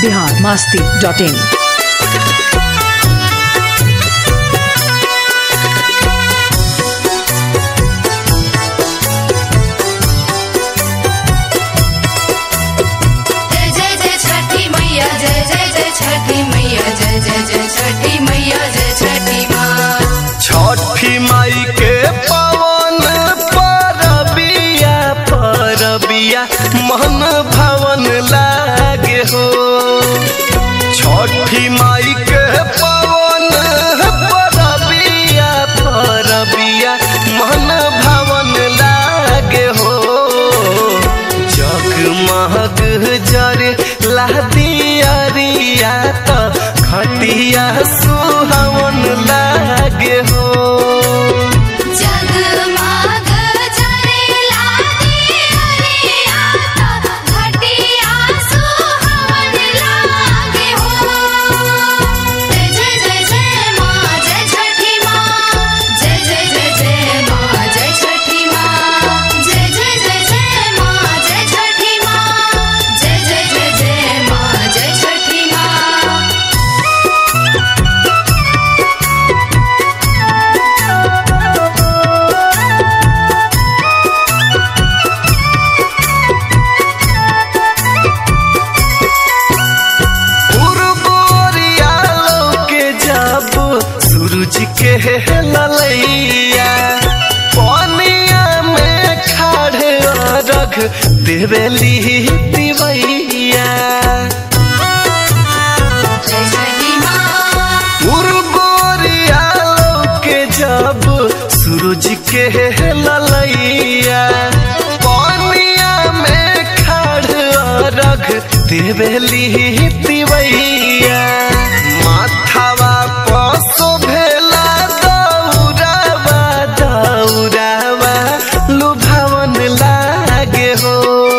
Bihar Masti dot in जय जय जय छठी मैया जय जय जय छठी मैया जय जय जय छठी मैया जय छठी माँ छठी माई के पवन परबिया परबिया मन भवन लागे हो छठी माई के पवन परबिया परबिया मन भवन लागे हो जगमग जरे लादियरिया त खटिया सुहावन लागे हो जगमग जरेला दियरिया त घटिया सुहावन लागे हो जय जय जय जय माँ जय छठी माँ जय जय जय जय माँ जय छठी माँ जय जय जय जय माँ जय छठी माँ जय जय जय जय माँ जय छठी माँ उर्वरिया के जब सूरज के ललैया पानिया में खाड़े रख देवेली दिवैया जय छठी माँ उर्वरिया के जब सूरज के ललैया पानिया में खाड़ रख देवेली दिवैया माथावा पसो भेला दौरावा दौरावा लुभावन लागे हो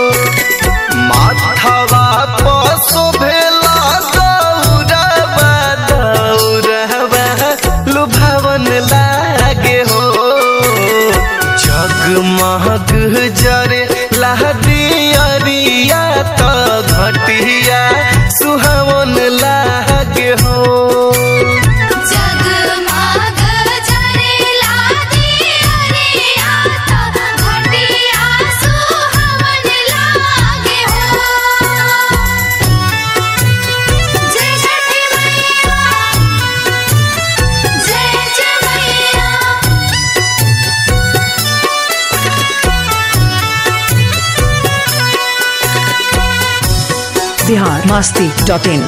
माथावा पसो भेला दौरावा दौरावा लुभावन लागे हो जगमग जरे लहदियरिया त घटिया सुहावन लागे हो जगमग जरेला दियरिया त घटिया सुहावन लागे हो जय छठी मैया जय जय मैया बिहार मस्ती डॉट इन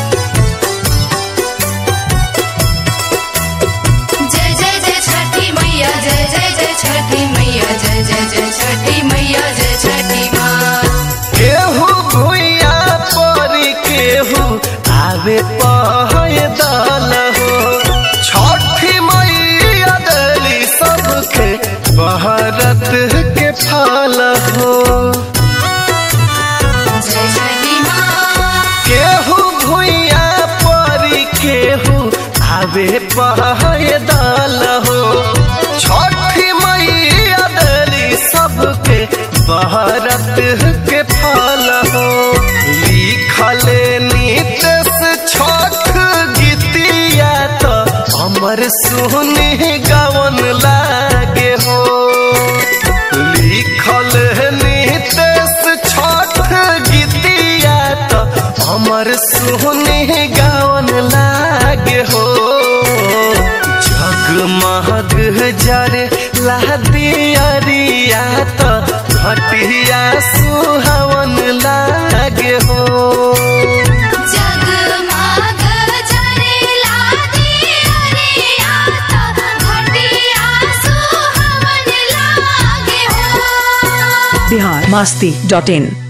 जय जय जय छठी मैया जय जय जय छठी मैया जय जय जय छठी मैया जय छठी माँ केहू भुइया परी केहू आवे पहय दल हो छठी मैया दली सबके बहरत के फल हो जय छठी माँ केहू भुइया परी केहू आवे पहय दल हो छठी मैया दली सबके बहरत के फल हो लिखल नीतस छठ गीतिया तो अमर सुनी गवन लागे हो लिखल नीतस छठ गीतिया तो अमर सुनी गवन लागे हो जगमग जरे लहदियरिया तो घटिया सुहावन लागे हो जगमग जरेला दियरिया त घटिया सुहावन लागे हो बिहार मस्ती डॉट इन